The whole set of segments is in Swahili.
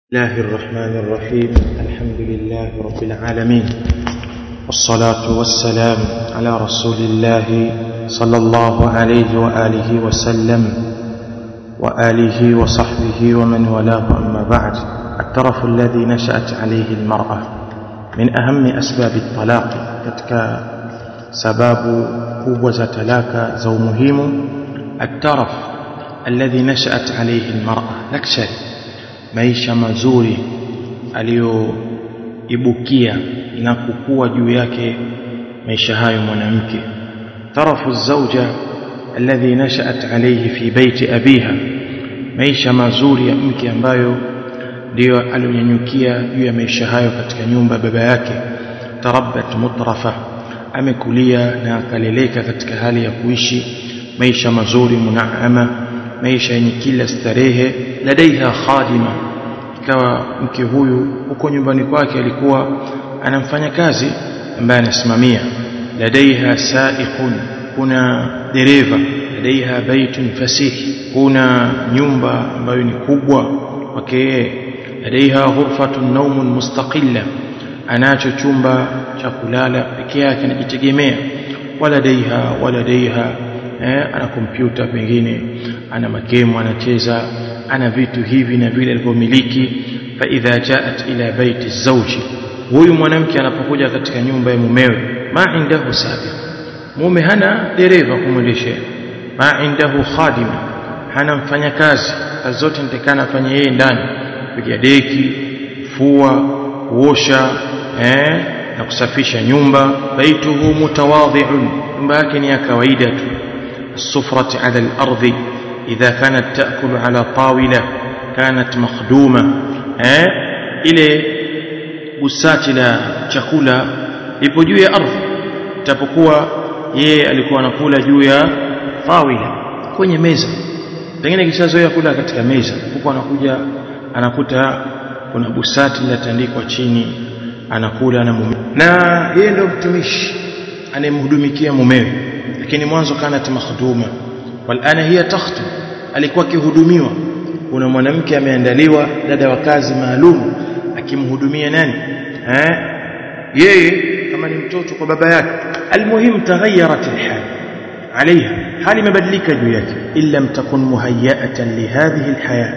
الله الرحمن الرحيم الحمد لله رب العالمين والصلاة والسلام على رسول الله صلى الله عليه وآله وسلم وآله وصحبه ومن والاه أما بعد الترف الذي نشأت عليه المرأة من أهم أسباب الطلاق كتك سباب قوة تلاك زو مهم الترف الذي نشأت عليه المرأة لكشري maisha mazuri aliyoibukia na kukua juu yake maisha hayo mwanamke tarafu zauja alladhi nashaat alayhi fi baiti abiha maisha mazuri ya mke ambayo ndiyo alionyanyukia juu ya maisha hayo katika nyumba ya baba yake tarabbat mutrafa amekulia na akaleleka katika hali ya kuishi maisha mazuri munaama maisha yenye kila starehe ladaiha khadima ikawa mke huyu huko nyumbani kwake alikuwa anamfanya kazi ambaye anasimamia ladaiha saiqun kuna dereva ladaiha baitun fasih kuna nyumba ambayo ni kubwa kwake ladaiha ghurfatun naumun mustaqilla anacho chumba cha kulala peke yake anajitegemea waladaiha waladaiha eh, ana kompyuta pengine ana makemo anacheza ana vitu hivi na vile alivyomiliki fa idha jaat ila baiti zawji huyu mwanamke anapokuja katika nyumba ya mumewe ma indahu sabiq mume hana dereva kumwendeshea ma indahu khadima hana mfanyakazi kazi zote nitakana afanye yeye ndani kupiga deki fua kuosha eh, na kusafisha nyumba baituhu mutawadhi'un nyumba yake ni ya kawaida tu السفرة على الأرض إذا كانت تأكل على طاولة كانت مخدومة eh? ile busati la chakula lipo juu ya ardhi itapokuwa yeye alikuwa anakula juu ya tawila kwenye meza pengine kishazoea kula katika meza huko anakuja anakuta kuna busati linatandikwa chini anakula na mume na yeye ndio mtumishi anayemhudumikia mumewe lakini mwanzo kanat makhduma walana hiya takhtu alikuwa akihudumiwa kuna mwanamke ameandaliwa dada wa kazi maalum akimhudumia nani eh yeye kama ni mtoto kwa baba yake almuhim taghayyarat alhal عليها hali imebadilika juu yake illa mtakun muhayyatan lihadhihi alhaya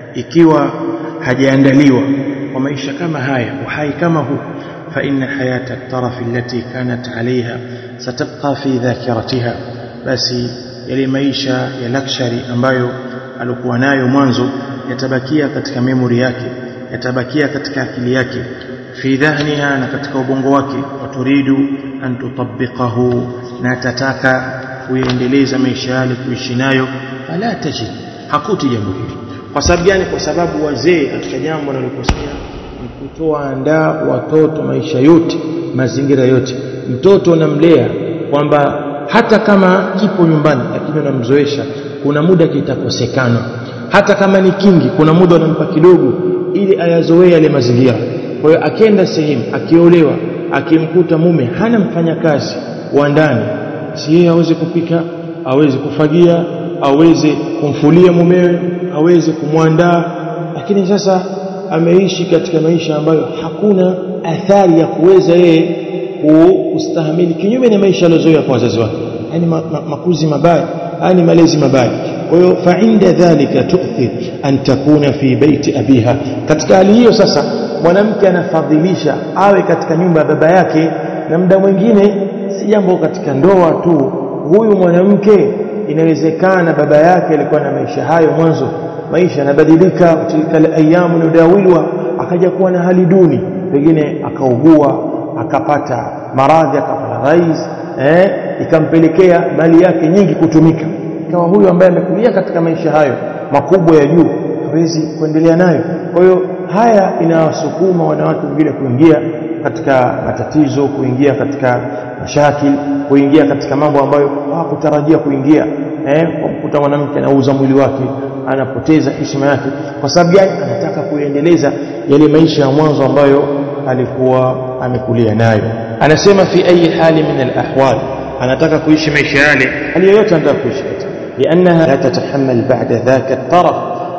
ikiwa hajaandaliwa kwa maisha kama haya uhai kama huu فإن حياة الطرف التي كانت عليها ستبقى في ذاكرتها بس yale maisha ya luxury ambayo alikuwa nayo mwanzo yatabakia katika memory yake yatabakia katika akili yake fi dhahniha na katika ubongo wake waturidu an tutabbiqahu na tataka kuendeleza maisha yale kuishi nayo fala tajid hakuti jambo hili kwa sababu gani kwa sababu wazee katika jambo wanalokosea kutoa andaa watoto maisha yote mazingira yote mtoto unamlea kwamba hata kama kipo nyumbani lakini unamzoesha kuna muda kitakosekana hata kama ni kingi kuna muda unampa kidogo ili ayazoee yale mazingira kwa hiyo akienda sehemu akiolewa akimkuta mume hana mfanyakazi wa ndani si yeye aweze kupika aweze kufagia aweze kumfulia mumewe aweze kumwandaa lakini sasa ameishi katika maisha ambayo hakuna athari ya kuweza yeye kustahimili kinyume na maisha aliyozoea kwa wazazi wake yani makuzi mabaya yani malezi mabaya kwa hiyo fa inda dhalika tu'thir an takuna fi baiti abiha katika hali hiyo sasa mwanamke anafadhilisha awe katika nyumba ya baba yake na muda mwingine si jambo katika ndoa tu huyu mwanamke inawezekana baba yake alikuwa na maisha hayo mwanzo maisha yanabadilika tilka ayamu nudawilwa akaja kuwa na hali duni pengine akaugua akapata maradhi akapata rais eh ikampelekea mali yake nyingi kutumika ikawa huyu ambaye amekulia katika maisha hayo makubwa ya juu hawezi kuendelea nayo kwa hiyo haya inawasukuma wanawake wengine kuingia katika matatizo kuingia katika mashakil kuingia katika mambo ambayo hawakutarajia kuingia eh kumkuta mwanamke anauza mwili wake anapoteza heshima yake kwa sababu gani anataka kuendeleza yale maisha ya mwanzo ambayo alikuwa amekulia nayo anasema fi ayi hali min alahwal anataka kuishi maisha yale hali yoyote anataka kuishi liannaha la tatahammal ba'da dhaka at-taraf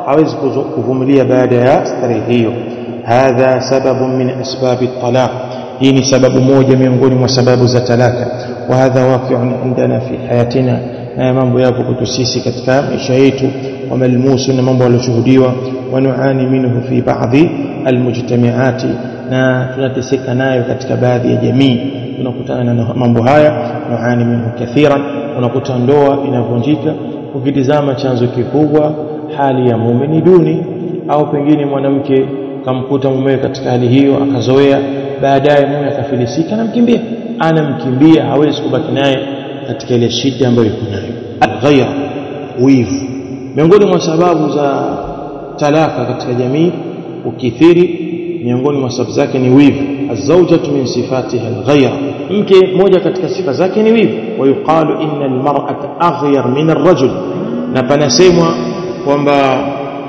hawezi kuvumilia baada ya starehe hiyo hadha sababu min asbab at-talaq hii ni sababu moja miongoni mwa sababu za talaka wa hadha waqi'un indana fi hayatina na mambo yapo kwetu sisi katika maisha yetu wa malmusu na mambo yaliyoshuhudiwa wa nuani minhu fi baadhi almujtamiati na tunateseka nayo katika baadhi ya jamii tunakutana na mambo haya nuani minhu kathiran unakuta ndoa inavunjika ukitizama chanzo kikubwa hali ya mume ni duni au pengine mwanamke kamkuta mumewe katika hali hiyo akazoea baadaye mume akafilisika anamkimbia anamkimbia hawezi kubaki naye katika ile shida ambayo yuko nayo alghayra wivu miongoni mwa sababu za talaka katika jamii ukithiri miongoni mwa sababu zake ni wivu azawjatu min sifatiha alghayra mke moja katika sifa zake ni wivu wayuqalu inna almar'ata aghyar min arrajul na panasemwa kwamba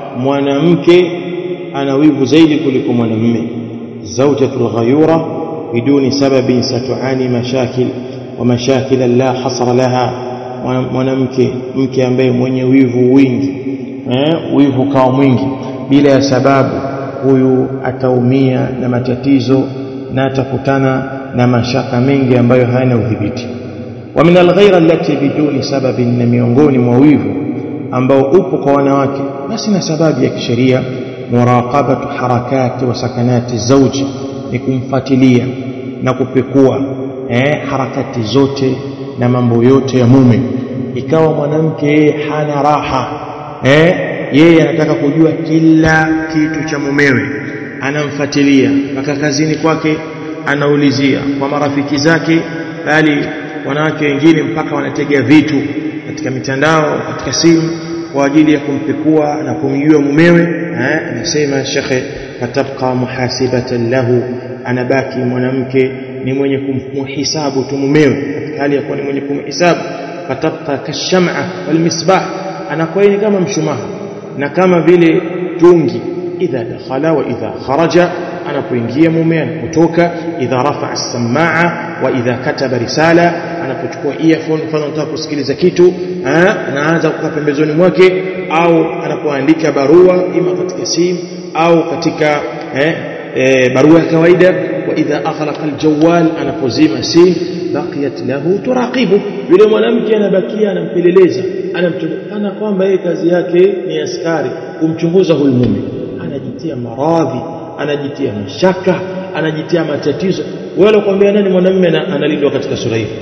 mwanamke ana wivu zaidi kuliko mwanamume zawjatu alghayura biduni sababin satuani mashakil wa mashakil la hasra laha mwanamke mke ambaye mwenye wivu wingi eh, wivu kawa mwingi bila ya sababu huyu ataumia na matatizo na atakutana na mashaka mengi ambayo hayana udhibiti wa min alghayra allati biduni sababin na miongoni mwa wivu ambao upo kwa wanawake basi na sababu ya kisheria muraqabatu harakati wa sakanati zauji ni kumfuatilia na kupekua eh, harakati zote na mambo yote ya mume ikawa mwanamke hana raha eh, yeye anataka kujua kila kitu cha mumewe anamfuatilia mpaka kazini kwake anaulizia kwa marafiki zake bali wanawake wengine mpaka wanategea vitu katika mitandao katika simu kwa ajili ya kumpekua na kumjua mumewe eh, anasema shekhe fatabqa muhasibatan lahu anabaki mwanamke ni mwenye kumhisabu tu mumewe katika hali ya kuwa ni mwenye kumhisabu fatabqa kasham'a walmisbah anakuwa ni kama mshumaa na kama vile tungi idha dakhala wa idha kharaja anapoingia mume anapotoka idha rafa'a as-samaa'a wa idha kataba risala anapochukua earphone mfano anataka kusikiliza kitu anaanza kukaa pembezoni mwake au anapoandika barua ima katika simu au katika eh, eh, barua ya kawaida wa idha aghlaqa aljawal anapozima simu baqiyat lahu turaqibu yule mwanamke anabakia anampeleleza anamtana kwamba yeye kazi yake ni askari kumchunguza huyu mume anajitia maradhi anajitia mashaka anajitia matatizo wewe kwambia nani mwanamume analindwa katika sura hii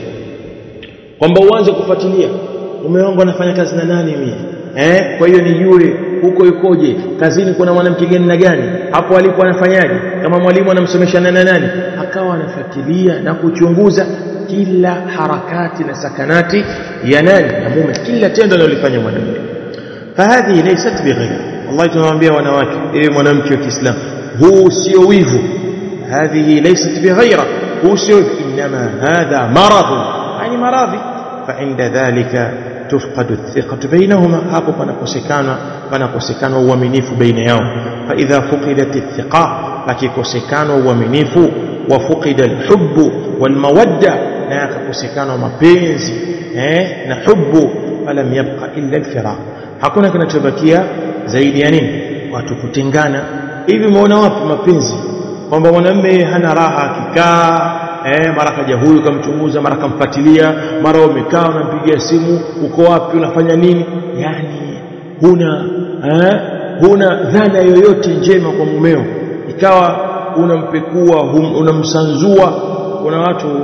kwamba uanze kufuatilia mume wangu anafanya kazi na nani mimi eh kwa hiyo nijue huko yukoje kazini kuna mwanamke gani na gani hapo alipo anafanyaje kama mwalimu anamsomesha na nani akawa anafuatilia na kuchunguza kila harakati na sakanati ya nani ya mume kila tendo analofanya mwanamume fahadhi laysat bighayr Allah tunamwambia wanawake ewe mwanamke wa Kiislamu huu sio wivu hadhihi laysat bighayra huu sio inma hadha marad yani maradhi فعند ذلك تفقد الثقة بينهما hapo panakosekana panakosekana uaminifu baina yao فإذا فقدت الثقة pakikosekana uaminifu وفقد الحب والمودة na yakakosekana mapenzi eh na hubu falam yabqa illa alfiraq hakuna kinachobakia zaidi ya nini watu kutengana hivi umeona wapi mapenzi kwamba mwanamume hana raha akikaa eh mara kaja huyu kamchunguza mara kamfuatilia mara umekaa unampigia simu uko wapi unafanya nini yani huna eh huna dhana yoyote njema kwa mumeo ikawa unampekua unamsanzua kuna watu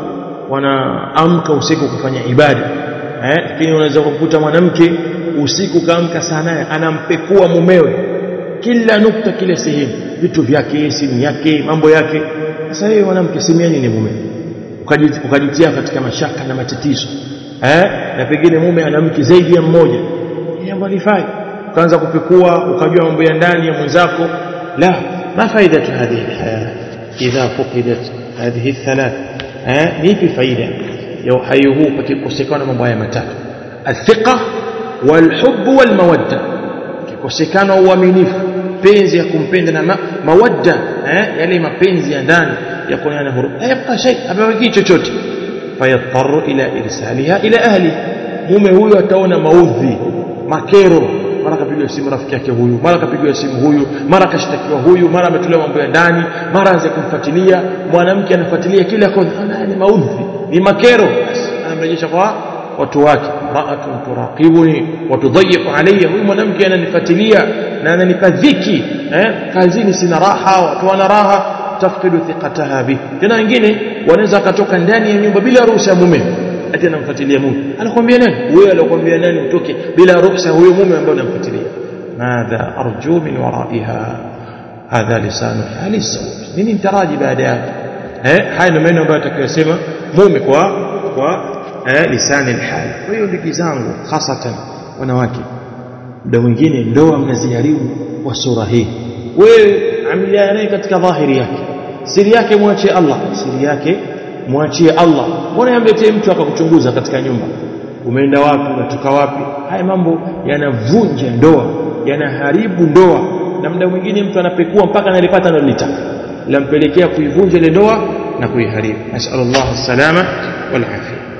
wanaamka usiku kufanya ibada eh lakini unaweza kukuta mwanamke usiku kaamka saa nane anampekua mumewe kila nukta kila sehemu vitu vyake simu yake mambo yake sasa wewe mwanamke simu nini mume ukajitia katika mashaka na matatizo eh na pengine mume ana mke zaidi ya mmoja jambo lifai ukaanza kupekua ukajua mambo ya ndani ya mwenzako la ma faidatu hadhihi alhaya idha fuqidat hadhihi althalath eh nipi faida ya uhai huu pakikosekana mambo haya matatu athiqa walhubb walmawadda kikosekana uaminifu penzi ya kumpenda na ma, mawadda eh yale mapenzi ya ndani ya kuonana huruma hayabqa shay abaki chochote fayattaru ila irsaliha ila ahli mume huyo ataona maudhi makero mara kapigwa simu rafiki yake huyu mara kapigwa simu huyu mara kashtakiwa huyu mara ametolewa mambo ya ndani mara aanze kumfuatilia mwanamke anafuatilia kila kona ni maudhi ni makero basi anamrejesha kwa watu wake ra'atun turaqibuni wa tudayyiqu alayya huyu mwanamke ananifuatilia na ananipa dhiki eh kazini sina raha watu wana raha tafqidu thiqataha bi tena wengine wanaweza akatoka ndani ya nyumba bila ruhusa ya mume ati anamfuatilia mume anakuambia nani wewe alikwambia nani utoke bila ruhusa huyo mume ambaye unamfuatilia madha arju min waraiha hadha lisanu hali sawt nini nitaraji baada yake eh haya ndio maneno ambayo atakayosema mume kwa kwa eh, lisani alhal kwa hiyo ndugu zangu hasatan wanawake muda mwingine ndoa mnaziharibu kwa sura hii wewe amiliana naye katika dhahiri yake siri yake mwachie Allah siri yake mwachie Allah mbona yamletee mtu akakuchunguza katika nyumba umeenda wapi unatoka wapi haya mambo yanavunja ndoa yanaharibu ndoa na muda mwingine mtu anapekua mpaka analipata analolitaka lampelekea kuivunja ile ndoa na kuiharibu nasallallahu salama wal afia